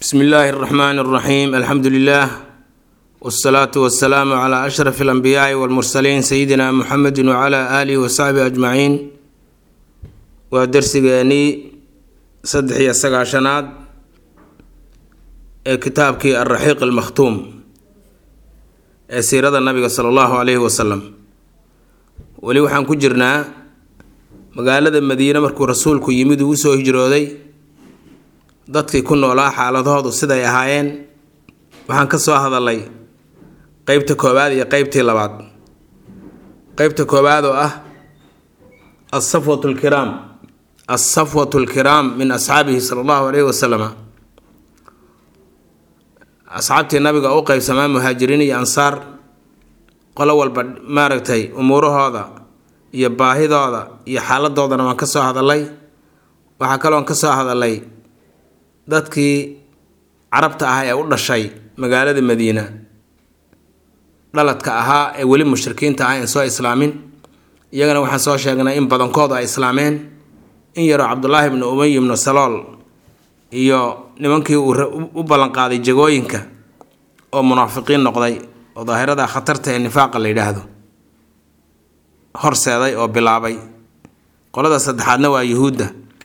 bsmi illaahi اraxmaan اraxiim alxamdu lilah wsalaatu wasalaamu cla ashraf اlanbiyaai wاlmursaliin sayidina muxamedi wcla aalihi wasaxbihi ajmaciin waa dersigeenii saddex iyo sagaashanaad ee kitaabkii alraxiiq almakhtuum ee siirada nabiga sala allahu caleyhi wasalam weli waxaan ku jirnaa magaalada madiine markuu rasuulku yimid uu usoo hijrooday dadkii ku noolaa xaaladahoodu siday ahaayeen waxaan ka soo hadalay qeybta koowaad iyo qeybtii labaad qeybta koowaad oo ah asafwatu lkiraam asafwatu lkiraam min asxaabihi sala allahu caleyhi wasalama asxaabtii nabiga u qeybsamaa muhaajiriin iyo ansaar qolo walba maaragtay umuurahooda iyo baahidooda iyo xaaladoodana waan ka soo hadalay waxaa kaloon ka soo hadalay dadkii carabta ah ee u dhashay magaalada madiina dhaladka ahaa ee weli mushrikiinta ah en soo islaamin iyagana waxaan soo sheegnay in badankoodu ay islaameen in yaroo cabdulaahi ibnu umay ibnu salool iyo nimankii uu u ballanqaaday jagooyinka oo munaafiqiin noqday oo daahirada khatarta ee nifaaqa la yidhaahdo horseeday oo bilaabay qolada saddexaadna waa yuhuudda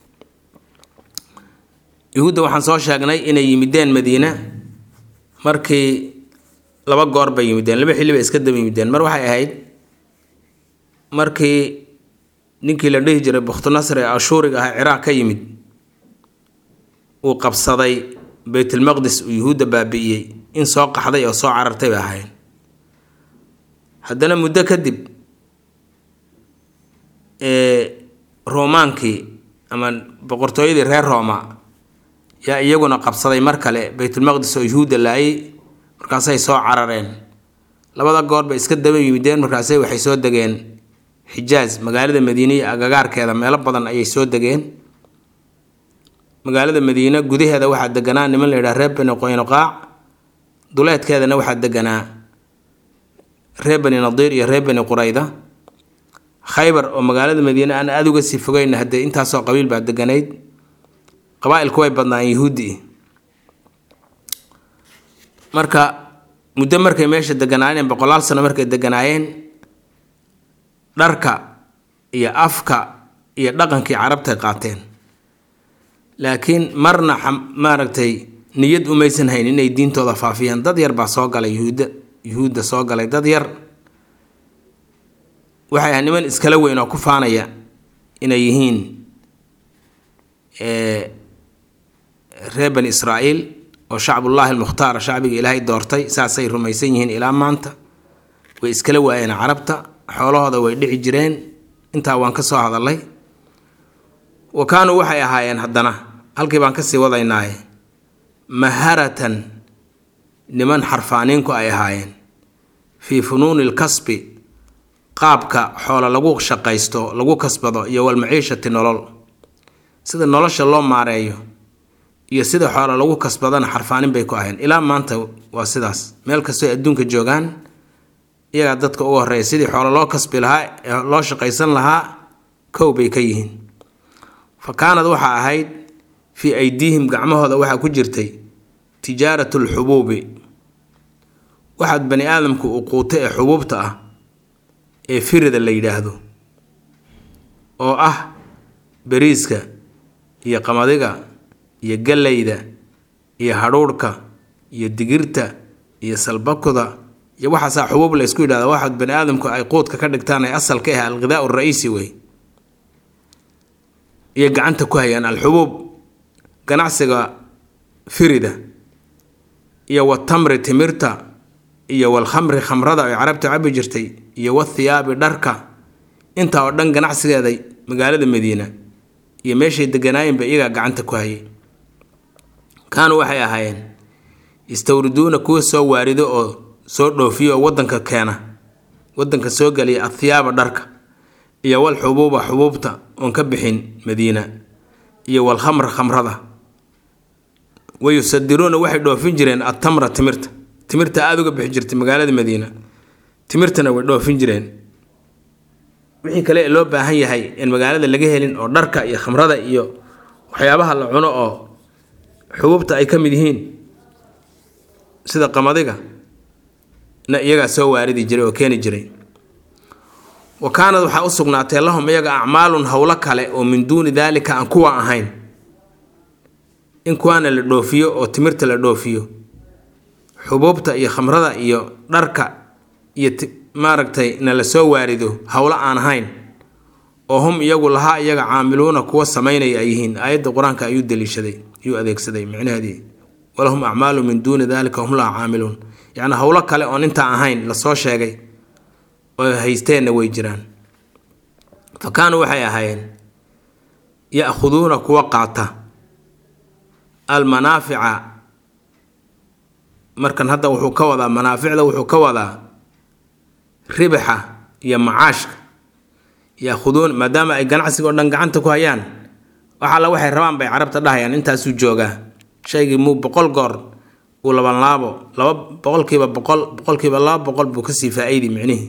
yuhuudda waxaan soo sheegnay inay yimideen madiina markii laba goor bay yimideen laba xilli bay iska daba yimideen mar waxay ahayd markii ninkii la dhihi jiray bukhtunasr ee ashuuriga ah ciraaq ka yimid uu qabsaday beytulmaqdis uu yuhuudda baabi'iyey in soo qaxday oo soo carartay bay ahayn haddana muddo kadib roomaankii ama boqortooyadii reer rooma yaa iyaguna qabsaday mar kale beytulmaqdis oo yuhuudda laayay markaasay soo carareen labada goor bay iska daba yimideen markaasay waxay soo degeen xijaaj magaalada madiine iyo agagaarkeeda meelo badan ayay soo degeen magaalada madiine gudaheeda waxaa deganaa niman la yidhaha reer bani qoynuqaac duleedkeedana waxaa deganaa reer bani nadiir iyo reer bani qurayda khaybar oo magaalada madiine aan aada uga sii fogeyn haddee intaasoo qabiil baa deganayd qabaa-ilku way badnaayeen yuhuudi marka muddo markay meesha deganaayeen boqolaal sano markay deganaayeen dharka iyo afka iyo dhaqankii carabtay qaateen laakiin marna maaragtay niyad umaysan hayn inay diintooda faafiyaan dad yar baa soo galay yuhuudda yuhuudda soo galay dad yar waxay ahay niman iskala weyn oo ku faanaya inay yihiin reer bani israa'iil oo shacbullaahi almukhtaar shacbiga ilaahay doortay saasay rumaysan yihiin ilaa maanta way iskala waayeen carabta xoolahooda way dhici jireen intaa waan ka soo hadalay wa kaanuu waxay ahaayeen haddana halkii baan kasii wadaynaaye maharatan niman xarfaaniinku ay ahaayeen fii funuuni lkasbi qaabka xoolo lagu shaqaysto lagu kasbado iyo walmaciishati nolol sida nolosha loo maareeyo iyo sida xoolo lagu kasbadana xarfaanin bay ku aheen ilaa maanta waa sidaas meel kastoo adduunka joogaan iyagaa dadka ugu horreeya sidii xoolo loo kasbi lahaa ee loo shaqaysan lahaa kow bay ka yihiin fa kaanad waxaa ahayd fii aydiihim gacmahooda waxaa ku jirtay tijaaratu lxubuubi waxaad bani aadamku uu quuto ee xubuubta ah ee firida la yidhaahdo oo ah beriiska iyo qamadiga iyo gallayda iyo hadhuudhka iyo digirta iyo salbakuda iyo waxaasaa xubuub la ysku yidhahda waxaad bani aadamku ay quudka ka dhigtaan ay asal ka ah alghidaa ra-iisi wey iyo gacanta ku hayaan alxubuub ganacsiga firida iyo watamri timirta iyo walkhamri khamrada ay carabta cabi jirtay iyo wathiyaabi dharka intaa oo dhan ganacsigeeda magaalada madiina iyo meeshay deganaayeenba iyagaa gacanta ku hayay kaanuu waxay ahaayeen yastawriduuna kuwa soo waarido oo soo dhoofiyo oo wadanka keena wadanka soo geliya athiyaaba dharka iyo wal xubuuba xubuubta oon ka bixin madiina iyo walkhamra khamrada wayusadiruuna waxay dhoofin jireen attamra timirta timirta aada uga bixi jirtay magaalada madiina timirtana way dhoofin jireen wixii kale ee loo baahan yahay in magaalada laga helin oo dharka iyo khamrada iyo waxyaabaha la cuno oo xububta ay ka mid yihiin sida qamadiga na iyagaa soo waaridi jiray oo keeni jiray wa kaanad waxaa u sugnaatay lahum iyaga acmaalun howlo kale oo min duuni daalika aan kuwa ahayn in kuwaana la dhoofiyo oo timirta la dhoofiyo xubuubta iyo khamrada iyo dharka iyo maaragtay na la soo waarido howlo aan ahayn oo hum iyagu lahaa iyaga caamiluuna kuwa samaynaya ay yihiin aayadda qur-aanka ayuu daliishaday ayuu adeegsaday micnaheedii walahum acmaalu min duuni dalika hum laha caamiluun yacni howlo kale oon intaa ahayn lasoo sheegay oo haysteenna way jiraan fa kaanuu waxay ahaayeen ya-khuduuna kuwa qaata almanaafica markan hadda wuxuu ka wadaa manaaficda wuxuu ka wadaa ribaxa iyo macaashka ya-khuduun maadaama ay ganacsiga oo dhan gacanta ku hayaan wax alla waxay rabaan bay carabta dhahayaan intaasuu joogaa shaygii muu boqol goor uu labanlaabo laba boqolkiiba boqol boqolkiiba laba boqol buu kasii faa-iidi micnihii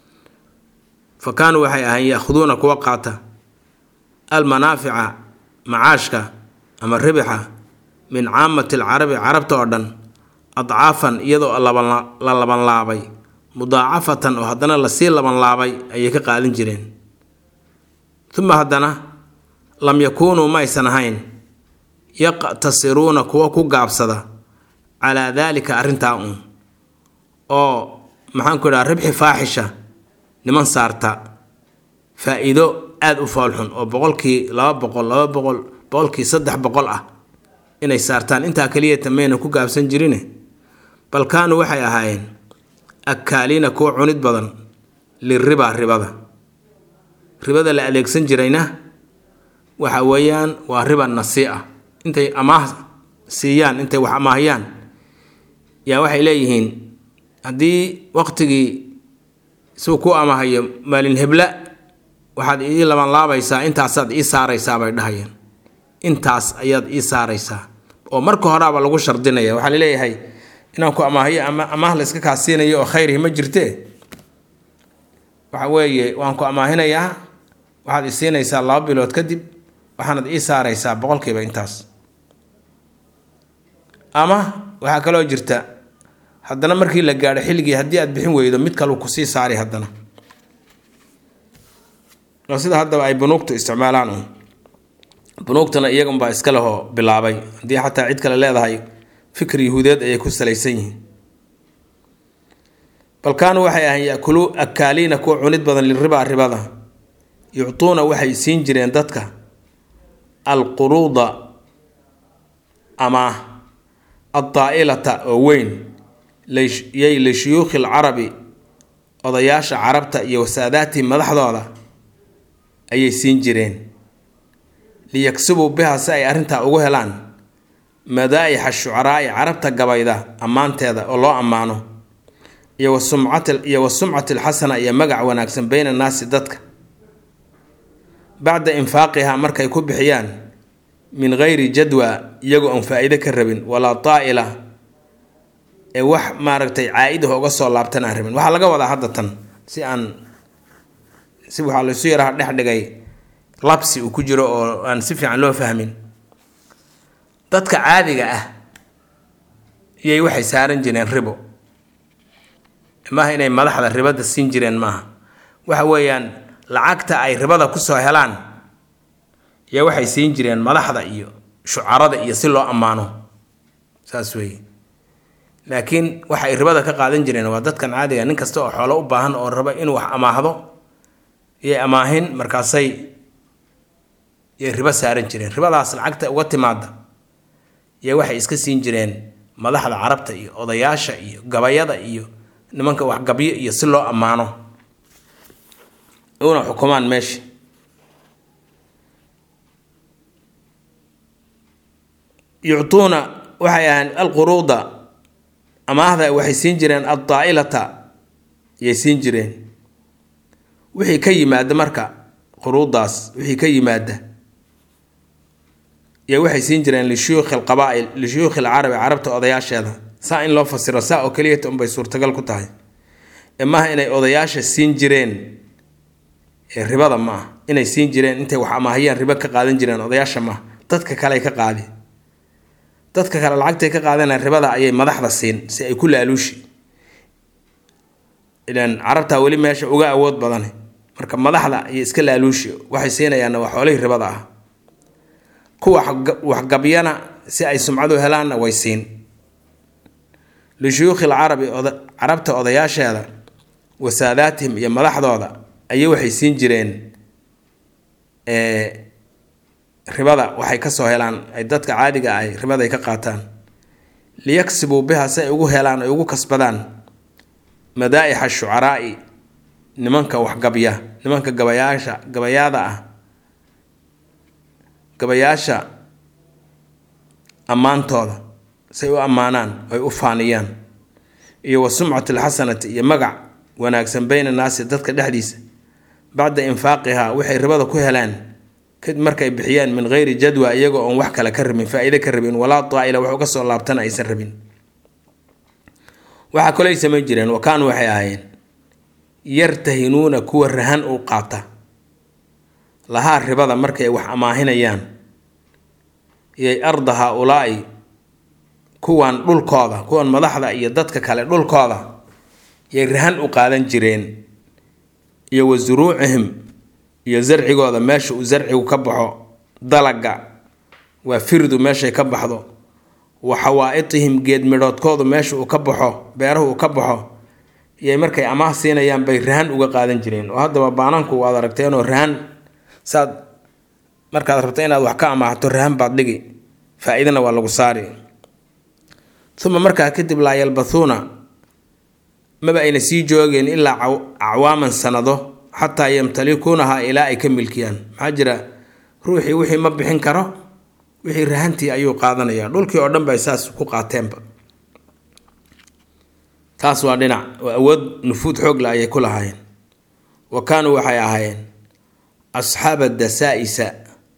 fa kaanuu waxay ahayn ya-khuduuna kuwa qaata almanaafica macaashka ama ribaxa min caamati alcarabi carabta oo dhan adcaafan iyadoo la labanlaabay mudaacafatan oo haddana lasii labanlaabay ayay ka qaadan jireen uma haddana lam yakuunuu maysan ahayn yaqtasiruuna kuwa ku gaabsada calaa daalika arrintaa uun oo maxaanku idhaha ribxi faaxisha niman saarta faa-iido aada u foolxun oo boqolkii laba boqol laba boqol boqolkii saddex boqol ah inay saartaan intaa keliyata mayna ku gaabsan jirine bal kaanuu waxay ahaayeen akaaliina kuwa cunid badan liribaa ribada ribada la adeegsan jirayna waxa weeyaan waa riba nasi ah intay amaah siiyaan intay wax amaahiyaan yaa waxay leeyihiin haddii waqtigii suu ku amaahayo maalin hebla waxaad ii labanlaabaysaa intaasaad ii saaraysaa bay dhahayeen intaas ayaad ii saaraysaa oo marka horaaba lagu shardinaya waxaa laleeyahay inaan ku amaahiyo ama amaah la iska kaasiinayo oo khayrihi ma jirte waxa weeye waan ku amaahinayaa waxaad i siinaysaa laba bilood kadib waxaanad ii saaraysaa boqolkiiba intaas ama waxaa kaloo jirta haddana markii la gaadho xilligii haddii aad bixin weydo mid kaleu kusii saari haddana oo sida haddaba ay bunuugtu isticmaalaan un bunuugtana iyagunbaa iska lehoo bilaabay haddii xataa cid kale leedahay fikir yahuudeed ayay ku salaysan yihiin bal kaanuu waxay ahayn yakuluu akaaliina kuwa cunid badan liribaa ribada yuctuuna waxay siin jireen dadka alquruuda ama addaa'ilata oo weyn yay lishuyuukhi alcarabi odayaasha carabta iyo wasaadaatihim madaxdooda ayay siin jireen liyaksubuu biha si ay arrintaa ugu helaan madaa'ixa shucaraa'i carabta gabayda ammaanteeda oo loo ammaano iyo wasumcat iyo wa sumcati alxasana iyo magac wanaagsan beyna annaasi dadka bacda infaaqihaa markay ku bixiyaan min gayri jadwa iyagoo aan faa-iide ka rabin walaa taa'ila ee wax maaragtay caa-idah uga soo laabtan aan rabin waxaa laga wadaa hadda tan si aan si waxaa laysu yaraha dhex dhigay labsi uu ku jiro oo aan si fiican loo fahmin dadka caadiga ah iyay waxay saaran jireen ribo maaha inay madaxda ribada siin jireen maaha waxa weeyaan lacagta ay ribada kusoo helaan yaa waxay siin jireen madaxda iyo shucarada iyo si loo ammaano saas weeye laakiin waxa ay ribada ka qaadan jireen waa dadkan caadiga nin kasta oo xoolo u baahan oo raba inuu wax amaahdo yay amaahin markaasay yay ribo saaran jireen ribadaas lacagta uga timaada yaa waxay iska siin jireen madaxda carabta iyo odayaasha iyo gabayada iyo nimanka waxgabyo iyo si loo ammaano una xukumaan meesha yuctuuna waxay ahayn alquruuda amaahda waxay siin jireen addaa'ilata yay siin jireen wixii ka yimaada marka quruudaas wixii ka yimaada iyo waxay siin jireen lishuyuukhi alqabaa-il lishuyuukhi alcarabi carabta odayaasheeda saa in loo fasiro saa oo keliyata unbay suurtagal ku tahay ee maaha inay odayaasha siin jireen ee ribada ma ah inay siin jireen intay wax amaahiyaan ribo ka qaadan jireen odayaasha maaha dadka kale ka qaadi dadka kale lacagtay ka qaadanayaan ribada ayay madaxda siin si ay ku laaluushi ilaan carabtaa weli meesha uga awood badan marka madaxda ayay iska laaluushi waxay siinayaanna waa xoolihii ribada ah kuwa waxgabyana si ay sumcadu helaanna way siin lishuyuukhi lcarabi carabta odayaasheeda wasaadaatihim iyo madaxdooda ayay waxay siin jireen ribada waxay kasoo helaan ay dadka caadiga ah ribada ay ka qaataan liyaksibuu biha si ay ugu helaan ay ugu kasbadaan madaa'ixa shucaraa'i nimanka waxgabya nimanka gabayaasha gabayaada ah gabayaasha ammaantooda say u ammaanaan ay u faaniyaan iyo wa sumcati alxasanati iyo magac wanaagsan bayna naasi dadka dhexdiisa bacda infaaqihaa waxay ribada ku helaan kadib markay bixiyaan min geyri jadwa iyagoo oon wax kale ka rabin faa-iide ka rabin walaa daa'ila wax uga soo laabtana aysan rabin waxaa kaley samayn jireen wa kaanuu waxay ahaayeen yartahinuuna kuwa rahan u qaata lahaa ribada markay wax amaahinayaan iyay arda haa-ulaa'i kuwan dhulkooda kuwan madaxda iyo dadka kale dhulkooda yay rahan u qaadan jireen iyo wa suruucihim iyo zarcigooda meesha uu zarcigu ka baxo dalaga waa firdu meeshay ka baxdo wa xawaa-itihim geed midhoodkoodu meesha uu ka baxo beerahu uu ka baxo iyay markay amaah siinayaan bay rahan uga qaadan jireen oo haddaba baananku waad aragteenoo rahan saad markaad rabto inaad wax ka amaahato rahan baad dhigi faa-iidana waa lagu saari uma markaa kadib laa yalbathuuna maba ayna sii joogeen ilaa acwaaman sanado xataa yamtalikuunaha ilaa ay ka milkiyaan maxaa jira ruuxii wixii ma bixin karo wixii rahantii ayuu qaadanaya dhulkii oo dhan bay saas ku qaateenba taas waa dhinac oo awood nufuud xoogla ayay ku lahaayeen wa kaanuu waxay ahaayeen asxaaba dasaa-isa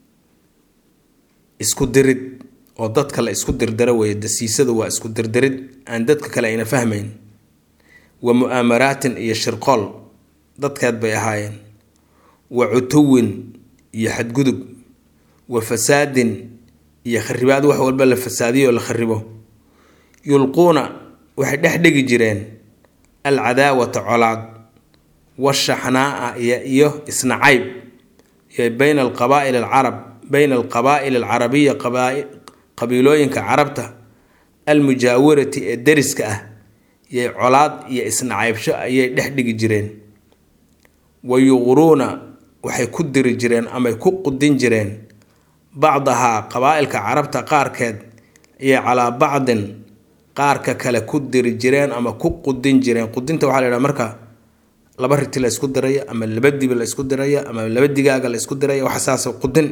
isku dirid oo dadka la isku dirdaro weeye dasiisadu waa isku dirdirid aan dadka kale ayna fahmayn wa mu-aamaraatin iyo shirqool dadkeed bay ahaayeen wa cutuwin iyo xadgudub wa fasaadin iyo kharibaad wax walba la fasaadiyo oo la kharibo yulquuna waxay dhex dhigi jireen alcadaawata colaad washaxnaa-a iyo isnacayb iyo bayna alqabaa'il alcarab bayna alqabaa'il alcarabiya qabiilooyinka carabta almujaawirati ee deriska ah yay colaad iyo isnacaybsho ayay dhex dhigi jireen wa yuqruuna waxay ku diri jireen amay ku qudin jireen bacdahaa qabaa-ilka carabta qaarkeed ayay calaa bacdin qaarka kale ku diri jireen ama ku qudin jireen qudinta waxaa la yidhaha marka laba riti la isku diraya ama laba dibi la isku diraya ama laba digaaga la isku diraya wax saas qudin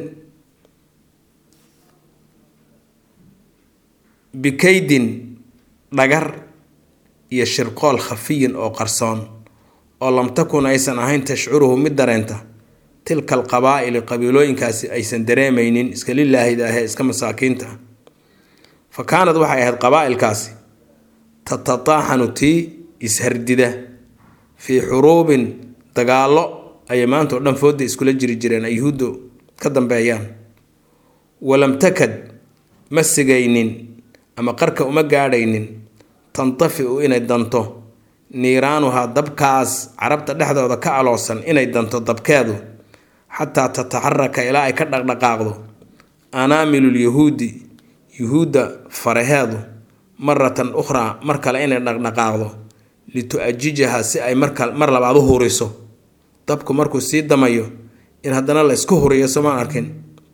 bikaydin dhagar iyo shirqool khafiyin oo qarsoon oo lam takun aysan ahayn tashcuruhu mid dareenta tilka alqabaa'ili qabiilooyinkaasi aysan dareemaynin iska lilaahida ahee iska masaakiinta fa kaanad waxay ahayd qabaa'ilkaasi tatataaxanu tii ishardida fii xuruubin dagaallo ayay maanta oo dhan fooda iskula jiri jireen ay yuhuuddu ka dambeeyaan walam takad ma sigaynin ama qarka uma gaadhaynin tantaficu inay danto niiraanuhaa dabkaas carabta dhexdooda ka aloosan inay danto dabkeedu xataa tataxaraka ilaa ay ka dhaqdhaqaaqdo anaamilulyahuudi yuhuudda faraheedu maratan ukhraa mar kale inay dhaqdhaqaaqdo litu-ajijaha si ay marka mar labaad u huriso dabku markuu sii damayo in haddana la isku huriyo somaan arkin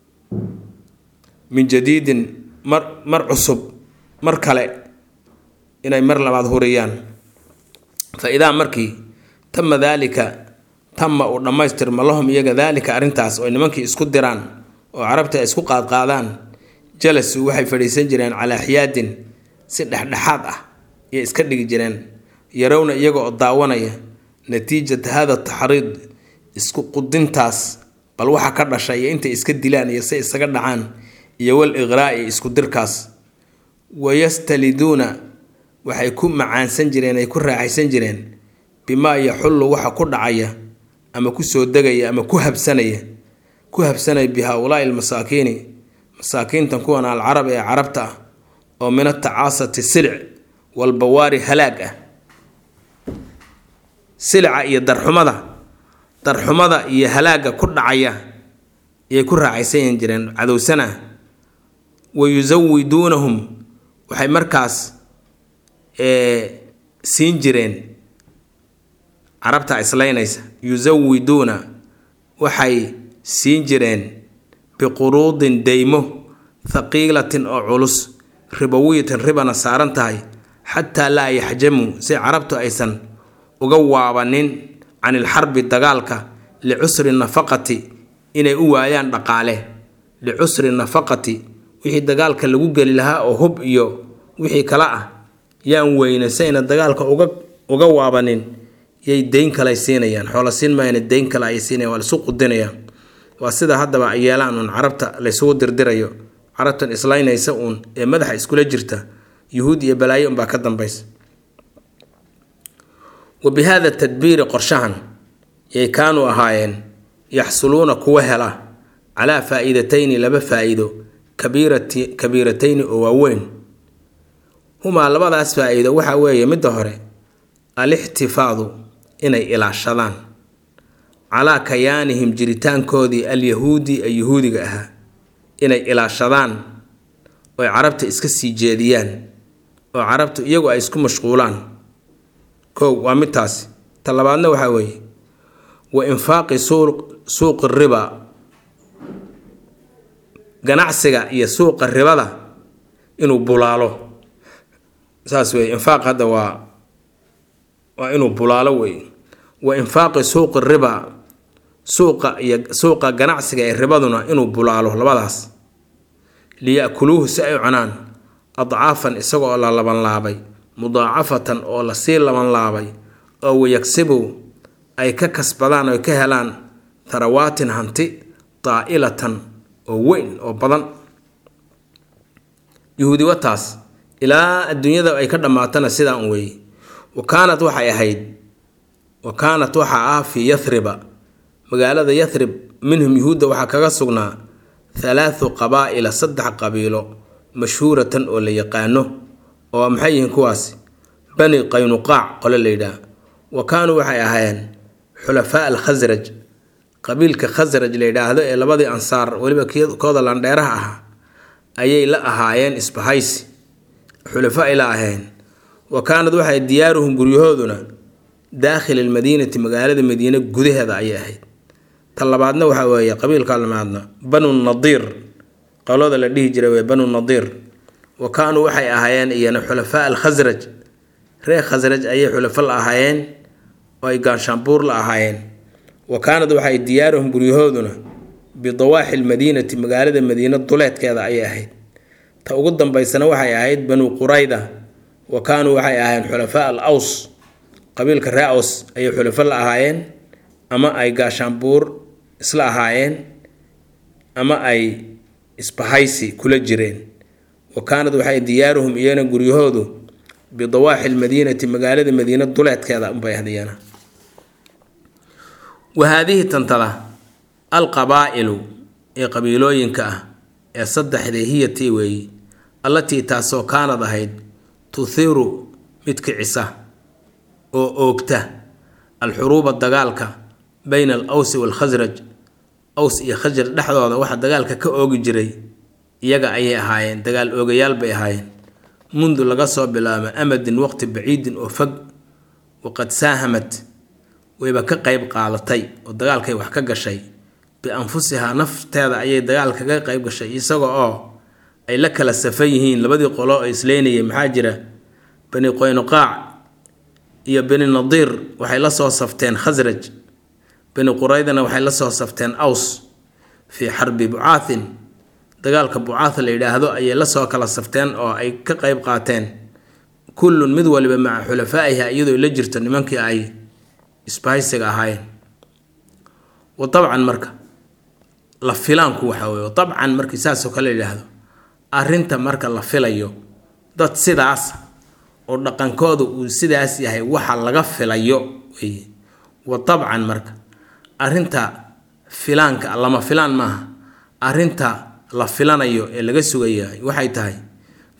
min jadiidin mar mar cusub mar kale inay mar labaad huriyaan fa idaa markii tama daalika tama uu dhammaystirma lahum iyaga daalika arrintaas oo nimankii isku diraan oo carabta ay isku qaadqaadaan jalasu waxay fadhiisan jireen calaa xiyaadin si dhexdhexaad ah iyo iska dhigi jireen yarowna iyaga oo daawanaya natiijata hada taxriid isku qudintaas bal waxa ka dhashay iyo intay iska dilaan iyo say isaga dhacaan iyo wal iqraa'i isku dirkaas wayastaliduuna waxay ku macaansan jireen ay ku raaxaysan jireen bimaa yaxullu waxa ku dhacaya ama ku soo degaya ama ku habsanaya ku habsanaya bi haa-ulaa'i almasaakiini masaakiintan kuwan alcarab ee carabta ah oo min atacaasati silic walbawaari halaag ah silica iyo darxumada darxumada iyo halaagga ku dhacaya ayay ku raacaysan jireen cadowsana wa yusawiduunahum waxay markaas siin jireen carabta islaynaysa yusawiduuna waxay siin jireen biquruudin deymo thaqiilatin oo culus ribowiyatin ribana saaran tahay xataa laa yaxjamuu si carabtu aysan uga waabanin can ilxarbi dagaalka licusri nafaqati inay u waayaan dhaqaale licusri nafaqati wixii dagaalka lagu geli lahaa oo hub iyo wixii kale ah yaan weyne si ayna dagaalka uga uga waabanin yay deyn kale siinayaan xoola siin maayana deyn kale ay siinayaan waa laisu qudinayaan waa sida haddaba ay yeelaan uun carabta laysugu dirdirayo carabtan islaynaysa uun ee madaxa iskula jirta yuhuud iyo balaayo unbaa ka dambaysa wa bi haada tadbiiri qorshahan yay kaanuu ahaayeen yaxsuluuna kuwa hela calaa faa'iidatayni laba faa'iido kabiirati kabiiratayni oo waaweyn humaa labadaas faa'iido waxaa weeye midda hore alixtifaadu inay ilaashadaan calaa kayaanihim jiritaankoodii alyahuudi ee yuhuudiga ahaa inay ilaashadaan oy carabta iska sii jeediyaan oo carabtu iyagu ay isku mashquulaan kow waa midtaasi ta labaadna waxaa weeye wa infaaqi suuqi riba ganacsiga iyo suuqa ribada inuu bulaalo saas weye infaaq hadda waa waa inuu bulaalo wey wa infaaqi suuqi riba suuqa iyo suuqa ganacsiga ee ribaduna inuu bulaalo labadaas liya'kuluuhu si ay u cunaan adcaafan isaga oo la labanlaabay mudaacafatan oo lasii labanlaabay oo wayagsibow ay ka kasbadaan oy ka helaan tarawaatin hanti daa'ilatan oo weyn oo badan yuhuudi wataas ilaa adduunyada ay ka dhammaatana sidaa un weeye wa kaanat waxay ahayd wa kaanat waxaa ah fii yathriba magaalada yathrib minhum yuhuudda waxaa kaga sugnaa halaathu qabaa'ila saddex qabiilo mashhuuratan oo la yaqaano oo maxay yihiin kuwaasi bani qaynuqaac qole la yidhaah wa kaanuu waxay ahaayeen xulafaa alkhasraj qabiilka khasraj la yidhaahdo ee labadii ansaar weliba kooda landheeraha ahaa ayay la ahaayeen isbahaysi xulafa ay la ahayn wa kaanad waxay diyaaruhum guryahooduna daakhil almadiinati magaalada madiine gudaheeda ayay ahayd ta labaadna waxaa weeye qabiilka lamaadna banu nadiir qolada la dhihi jiray wee banu nadiir wa kaanuu waxay ahaayeen iyana xulafaa alkhasraj reer khasraj ayay xulafo la ahaayeen oo ay gaanshaanbuur la ahaayeen wa kaanad waxay diyaaruhum guryahooduna bidawaaxi lmadiinati magaalada madiine duleedkeeda ayay ahayd ta ugu dambaysana waxay ahayd banu qurayda wa kaanuu waxay ahaayeen xulafaa al aws qabiilka ree aws ayay xulafo la ahaayeen ama ay gaashaanbuur isla ahaayeen ama ay isbahaysi kula jireen wa kaanad waxay diyaaruhum iyana guryahoodu bidawaaxi lmadiinati magaalada madiine duleedkeeda unbay ahdiyana wa haadihi tantada alqabaa'ilu ee qabiilooyinka ah ee saddexdee hiyatii weeyi allatii taasoo kaanad ahayd tuhiru mid kicisa oo oogta alxuruuba dagaalka bayna al awsi waalkhasraj aws iyo khasraj dhexdooda waxa dagaalka ka oogi jiray iyaga ayay ahaayeen dagaal oogayaal bay ahaayeen mundu laga soo bilaabo amadin waqti baciidin oo fog waqad saahamad wayba ka qeyb qaadatay oo dagaalkay wax ka gashay bianfusihaa nafteeda ayay dagaalka ka qeyb gashay isaga oo ay la kala safan yihiin labadii qolo oo isleynayay maxaa jira bani qoynuqaac iyo bani nadiir waxay la soo safteen khasraj bani quraydana waxay la soo safteen aws fii xarbi bucaathin dagaalka bucaatha la yidhaahdo ayay la soo kala safteen oo ay ka qeyb qaateen kullun mid waliba maca xulafaa'iha iyadoo la jirto nimankii ay isbahaysiga ahaayeen wa dabcan marka la filaanku waxa weye dabcan markii saasoo kale yidhaahdo arrinta marka la filayo dad sidaas oo dhaqankooda uu sidaas yahay waxa laga filayo weye wa dabcan marka arrinta filaanka lama filaan maaha arrinta la filanayo ee laga sugayahay waxay tahay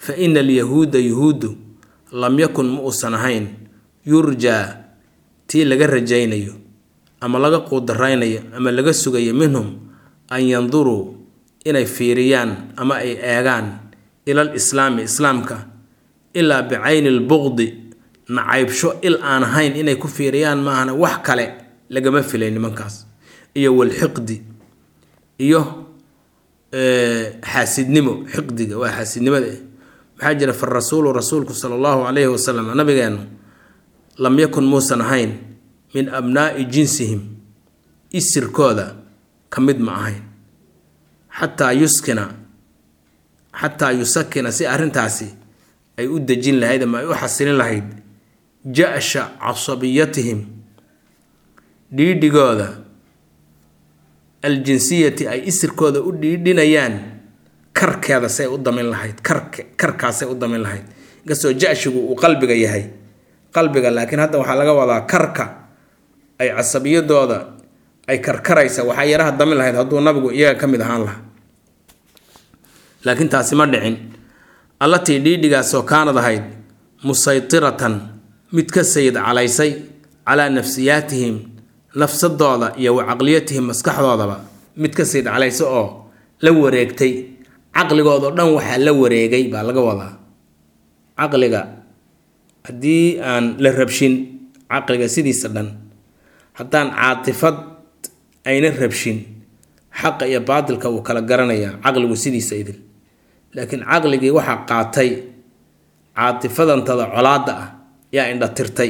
fa ina alyahuuda yuhuuddu lam yakun ma uusan ahayn yurjaa tii laga rajaynayo ama laga quudaraynayo ama laga sugayo minhum an yanduruu inay fiiriyaan ama ay eegaan ilal islaami islaamka ilaa bicayni lbuqdi nacaybsho il aan ahayn inay ku fiiriyaan maahana wax kale lagama filay nimankaas iyo walxiqdi iyo xaasidnimo xiqdiga waa xaasidnimada maxaa jira fa rasuulu rasuulku sala allahu calayhi wasalam nabigeenu lam yakun muusan ahayn min abnaa'i jinsihim isirkooda ka mid ma ahayn xataa yuskina xataa yusakina si arrintaasi ay u dejin lahayd ama ay u xasilin lahayd ja-sha casabiyatihim dhiidhigooda aljinsiyati ay isirkooda u dhiidhinayaan karkeeda say u damin lahayd kark karkaasay u damin lahayd inkastoo ja-shigu uu qalbiga yahay qalbiga laakiin hadda waxaa laga wadaa karka ay casabiyadooda ay karkaraysa waxaa yaraha damin lahayd hadduu nabigu iyaga ka mid ahaan lahaa laakiin taasi ma dhicin allatii dhiidhigaasoo kaanad ahayd musaytiratan mid ka sayid calaysay calaa nafsiyaatihim nafsadooda iyo wa caqliyatihim maskaxdoodaba mid ka sayid calaysa oo la wareegtay caqligoodao dhan waxaa la wareegay baa laga wadaa caqliga haddii aan la rabshin caqliga sidiisa dhan haddaan caatifad ayna rabshin xaqa iyo baatilka wuu kala garanayaa caqligu sidiisa idil laakiin caqligii waxaa qaatay caatifadantada colaadda ah yaa indhatirtay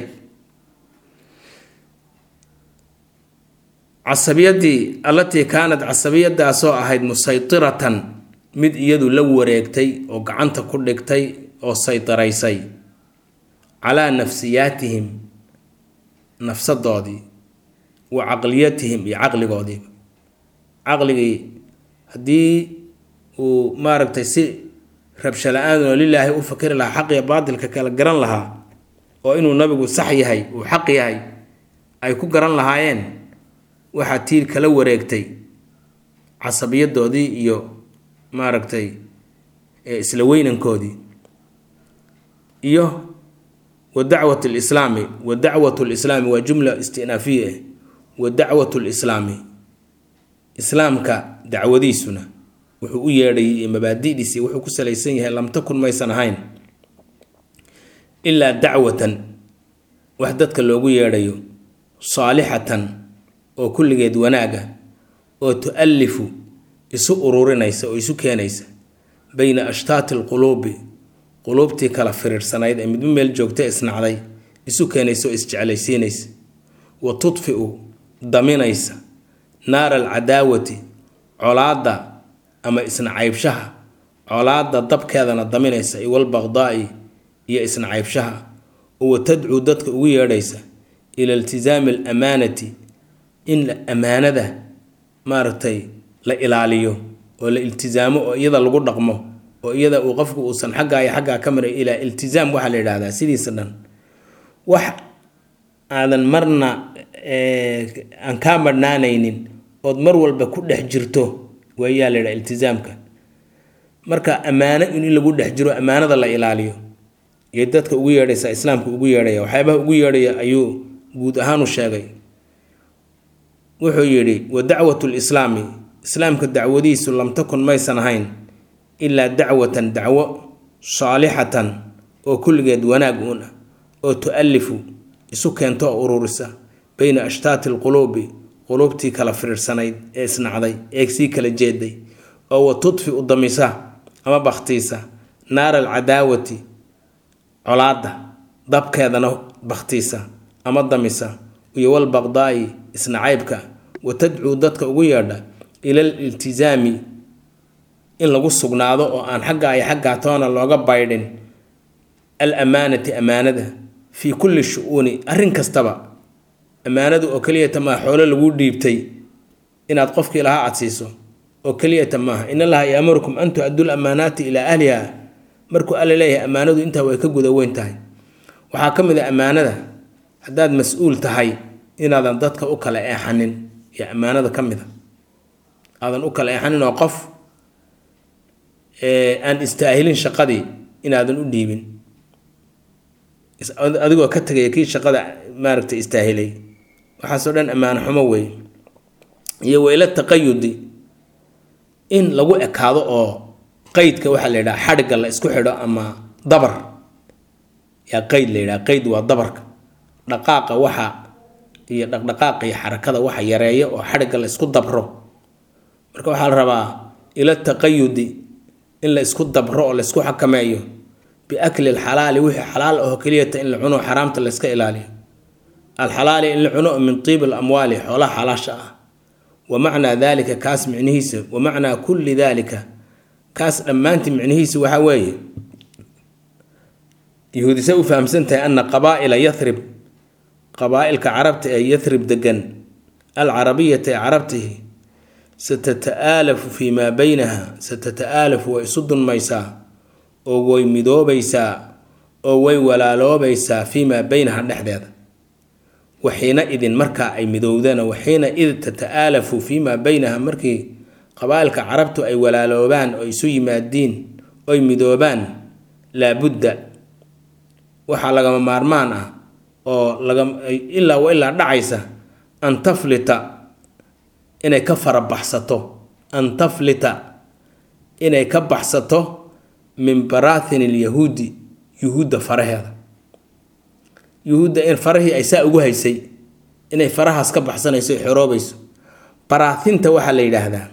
casabiyadii allatii kaanad casabiyadaasoo ahayd musaytiratan mid iyadu la wareegtay oo gacanta ku dhigtay oo saytaraysay calaa nafsiyaatihim nafsadoodii wa caqliyatihim iyo caqligoodiiba caqligii haddii uu maaragtay si rabsho la-aanoo lilaahi u fakari lahaa xaq iyo baatilka kala garan lahaa oo inuu nabigu sax yahay uu xaq yahay ay ku garan lahaayeen waxaa tiir kala wareegtay casabiyadoodii iyo maaragtay isla weynankoodii iyo wa dacwat lislaami wa dacwat lislaami waa jumla istinaafiya ah wa dacwat lislaami islaamka dacwadiisuna wuxuu u yeedhay mabaadidiisi wuxuu ku salaysan yahay lam takun maysan ahayn ilaa dacwatan wax dadka loogu yeedhayo saalixatan oo kulligeed wanaaga oo tu-alifu isu ururinaysa oo isu keenaysa bayna ashtaati alquluubi quluubtii kala firiirsanayd ee midba meel joogta isnacday isu keenaysa oo isjeclaysiinaysa wa tudfiu daminaysa naara alcadaawati colaadda ama isnacaybshaha colaadda dabkeedana daminaysa iwalbaqdaa'i iyo isnacaybshaha oo wa tadcuu dadka ugu yeedhaysa ila iltisaami alamaanati in ammaanada maaragtay la ilaaliyo oo la iltisaamo oo iyada lagu dhaqmo oo iyada uu qofku uusan xaggaa iyo xaggaa ka maray ilaa iltisaam waxaa la yidhahdaa sidiisa dhan wax aadan marna aan kaa marhnaanaynin ood mar walba ku dhex jirto waayaa la yidhaha iltisaamka marka ammaano in lagu dhex jiro ammaanada la ilaaliyo iyo dadka ugu yeedhaysa islaamka ugu yeedhaya waxyaabaha ugu yeedhaya ayuu guud ahaan u sheegay wuxuu yidhi wa dacwatu lislaami islaamka dacwadiisu lam takun maysan ahayn ilaa dacwatan dacwo saalixatan oo kulligeed wanaag uun ah oo tu-alifu isu keento oo ururisa bayna ashtaati alquluubi quluubtii kala firiirsanayd ee isnacday ee sii kala jeeday oo wa tudfi u damisa ama bakhtiisa naara alcadaawati colaadda dabkeedana bakhtiisa ama damisa iyo walbaqdaa'i isnacaybka wa tadcuu dadka ugu yeedha ilal iltisaami in lagu sugnaado oo aan xaggaa iyo xaggaa toona looga baydhin al amaanati ammaanada fii kulli shu-uuni arrin kastaba ammaanadu oo keliyata maaha xoolo laguu dhiibtay inaad qofkii lahaa aad siiso oo keliyata maaha in allaha yaamurukum an tu-addul ammaanaati ilaa ahliha markuu alla leeyahay ammaanadu intaa way ka guda weyn tahay waxaa ka mid a ammaanada haddaad mas-uul tahay inaadan dadka u kala eexanin iyo ammaanada ka mid a aadan u kala eexanin oo qof aan istaahilin shaqadii inaadan u dhiibin adigoo ka tegaya kii shaqada maaragtay istaahilay waxaasoo dhan ammaano xumo wey iyo weyla taqayudi in lagu ekaado oo qeydka waxaa la yidhaha xadhigga la isku xidho ama dabar yaa qeyd la yidhaha qeyd waa dabarka dhaqaaqa waxa iyo dhaqdhaqaaqa iyo xarakada waxa yareeya oo xadhigga la isku dabro marka waxaa la rabaa ila taqayudi in la isku dabro oo la isku xakameeyo biakli alxalaali wixii xalaal aho keliyata in la cuno xaraamta la iska ilaaliyo alxalaali in la cuno min tiibi alamwaali xoolaha xalaasha ah wa macnaa daalika kaas micnihiisa wa macnaa kulli daalika kaas dhammaantii micnihiisa waxaa weeye yahuudise u fahamsan tahay ana qabaa'ila yarib qabaa-ilka carabta ee yarib degan alcarabiyata ee carabtihi satata'aalafu fii maa beynaha satata'aalafu way isu dunmaysaa oo way midoobaysaa oo way walaaloobaysaa fii maa beynaha dhexdeeda waxiina idin markaa ay midowdana waxiina id tata'aalafu fii maa beynaha markii qabaa-ilka carabtu ay walaaloobaan oo isu yimaadiin oy midoobaan laabudda waxaa lagama maarmaan ah oo laga ilaa wa ilaa dhacaysa an taflita inay ka farabaxsato an taflita inay ka baxsato min baraahin ilyahuudi yuhuudda faraheeda yuhuudda in farahii ay saa ugu haysay inay farahaas ka baxsanayso xoroobayso baraahinta waxaa la yidhaahdaa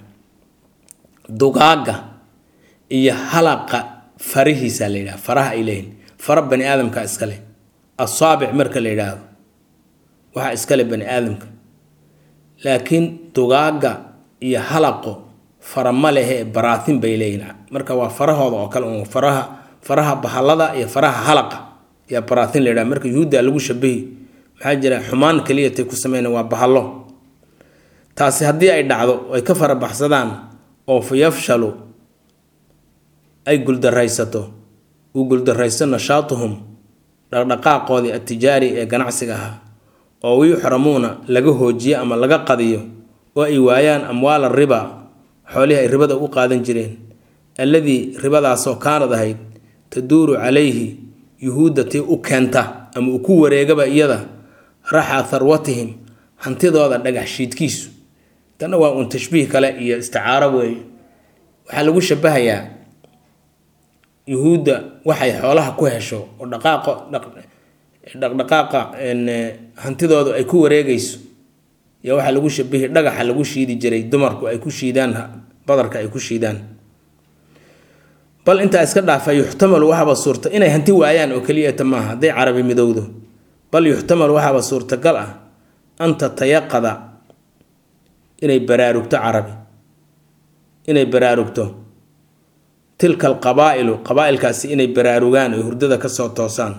dugaaga iyo halaqa farihiisaa la yidhahda faraha ay leeyihin fara bani aadamka iskale asaabic marka la yidhaahdo waxaa iskale bani aadamka laakiin dugaaga iyo halaqo fara ma lehe baraahin bay leeyihin marka waa farahooda oo kale un faraha faraha bahalada iyo faraha halaqa yaa baraahin la yidhaha marka yuhuudda lagu shabahi maxaa jira xumaan keliyatay ku sameyna waa bahallo taasi haddii ay dhacdo ay ka farabaxsadaan oo fa yafshalu ay guldaraysato uu guldaraysto nashaatuhum dhaqdhaqaaqoodii atijaari ee ganacsiga ahaa oo wiyuxramuuna laga hoojiyo ama laga qadiyo oo ay waayaan amwaala riba xoolihii ay ribada u qaadan jireen alladii ribadaasoo kaanad ahayd taduuru calayhi yuhuudda tii u keenta ama uu ku wareegaba iyada raxa tharwatihim hantidooda dhagax shiidkiisu tanna waa uun tashbiih kale iyo isticaaro weeye waxaa lagu shabahayaa yuhuudda waxay xoolaha ku hesho oo dhaqaaqo dhaqdhaqaaqa hantidoodu ay ku wareegayso iyo waxaa lagu shabihi dhagaxa lagu shiidi jiray dumarku ay ku shiidaan badarka ay ku shiidaan bal intaa iska dhaafa yuxtamalu waxaaba suurta inay hanti waayaan oo keliyata maaha hadday carabi midowdo bal yuxtamalu waxaaba suurtagal ah an tatayaqada inay baraarugto carabi inay baraarugto tilka alqabaa'ilu qabaa-ilkaasi inay baraarugaan oy hurdada kasoo toosaan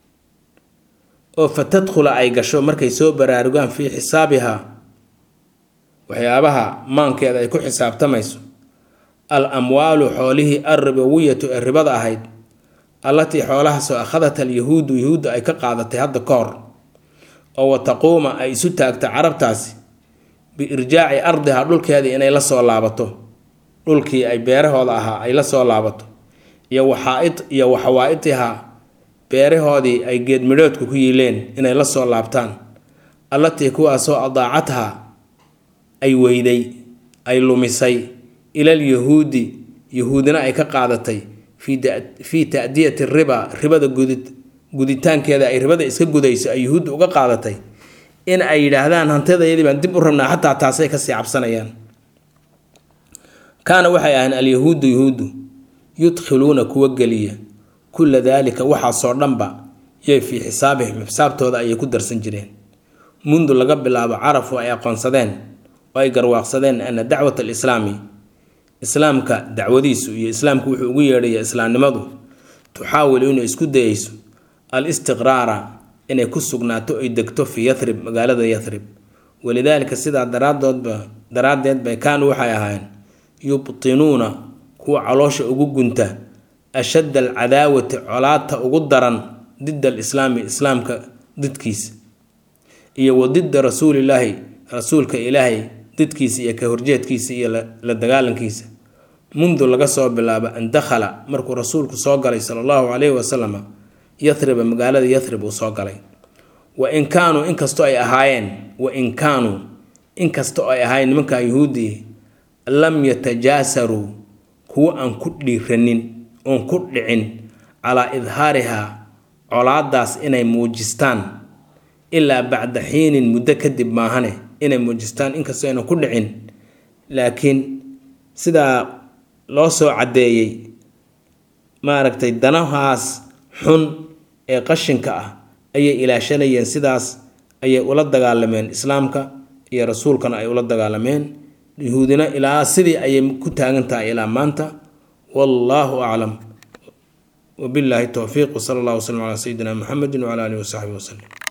oo fa tadkhula ay gasho markay soo baraarugaan fii xisaabihaa waxyaabaha maankeeda ay ku xisaabtamayso al amwaalu xoolihii alribawiyatu ee ribada ahayd allatii xoolahaasoo akhadat alyahuudu yahuudda ay ka qaadatay hadda ka hor oo wa taquuma ay isu taagta carabtaasi biirjaaci ardiha dhulkeedii inay la soo laabato dhulkii ay beerahooda ahaa ay la soo laabato iyo waxaaid iyo waxawaa-idihaa beerahoodii ay geedmidhoodku ku yiileen inay la soo laabtaan allatii kuwaasoo adaacadha ay weyday ay lumisay ilal yahuudi yahuudina ay ka qaadatay fii ta'diyati riba ribada guditaankeeda ay ribada iska gudayso ay yahuudda uga qaadatay in ay yidhaahdaan hantidayadii baan dib u rabnaa xataa taasay kasii cabsanayaan kaana waxay ahayn alyahuudu yahuuddu yudkhiluuna kuwa geliya kulla daalika waxaasoo dhanba yay fii xisaabihim xisaabtooda ayay ku darsan jireen mundu laga bilaabo carafu ay aqoonsadeen oo ay garwaaqsadeen ana dacwat alislaami islaamka dacwadiisu iyo islaamku wuxuu ugu yeedhaya islaamnimadu tuxaawilu inay isku dayayso al istiqraara inay ku sugnaato ay degto fii yarib magaalada yarib walidaalika sidaa daraadoodba daraaddeed bay kaanuu waxay ahaayeen yubtinuuna kuwa caloosha ugu gunta ashadda alcadaawati colaata ugu daran dida alislaami islaamka didkiisa iyo wa dida rasuulilaahi rasuulka ilaahay didkiisa iyo ka horjeedkiisa iyo la dagaalankiisa mundu laga soo bilaabo an dakhala markuu rasuulku soo galay sala allahu calayhi wasalama yathriba magaalada yathrib uu soo galay wa in kaanuu inkastoo ay ahaayeen wa in kaanuu inkastoo ay ahaayeen nimankaa yuhuuddii lam yatajaasaruu kuwo aan ku dhiiranin oon ku dhicin calaa idhaarihaa colaadaas inay muujistaan ilaa bacda xiinin muddo kadib maahane inay muujistaan inkastoo aynan ku dhicin laakiin sidaa loo soo caddeeyey maaragtay danahaas xun ee qashinka ah ayay ilaashanayeen sidaas ayay ula dagaalameen islaamka iyo rasuulkana ay ula dagaalameen yuhuudina ilaa sidii ayay ku taagan tahay ilaa maanta wallaahu aclam wabilaahi towfiiq wsala allah wslam calaa sayidina muxamedi wcala alihi wasaxbihi waslem